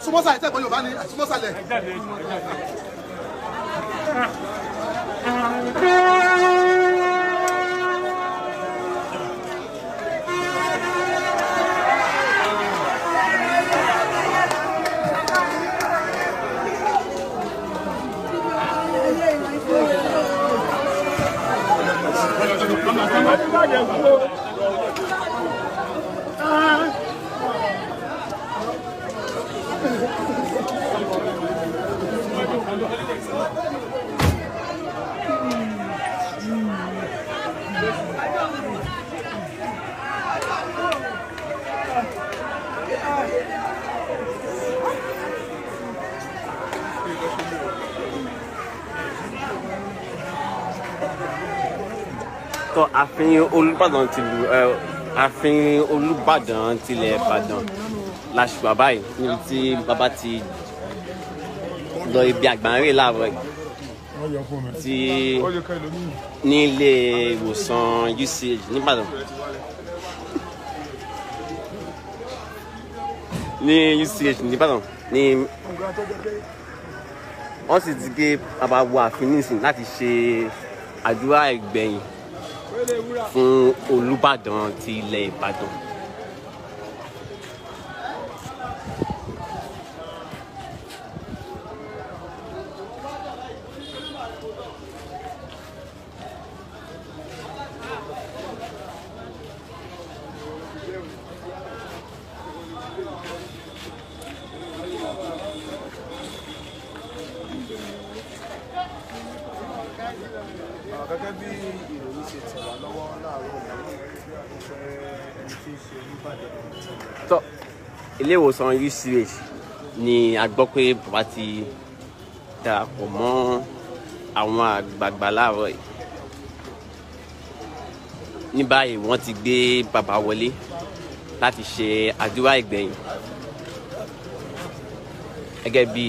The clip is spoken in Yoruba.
súnmọ́sà ìtẹ́gbọ́n yorùbá ni súnmọ́sàlẹ̀. tó ààfin olùbàdàn tìlú ẹ ààfin olùbàdàn tilẹ̀ ìbàdàn làṣùpà báyìí níbi tí bàbá ti lọ ibi àgbáńrè láàárọ̀ yìí tí ní ilé ìwòsàn uch nìbàdàn ní uch nìbàdàn ní wọ́n sì ti gé bàbá wọ ààfin nísìn láti ṣe àdúrà ìgbẹ̀yìn fún olùbàdàn ti ilẹ̀ ìbàdàn. gẹ́gẹ́ bí ìròyìn ṣe tẹ̀ wá lọ́wọ́ láàárọ̀ yìí ìfẹ́ ẹni tí ń ṣe olùbàdàn ti rẹ̀. tọ́ ilé ìwòsàn uch ni a gbọ́ pé bàbá ti darapọ̀ mọ́ àwọn àgbààgbà láàárọ̀ yìí ní báyìí wọ́n ti gbé bàbá wọlé láti ṣe àdúrà ìgbẹ̀yìn gẹ́gẹ́ bí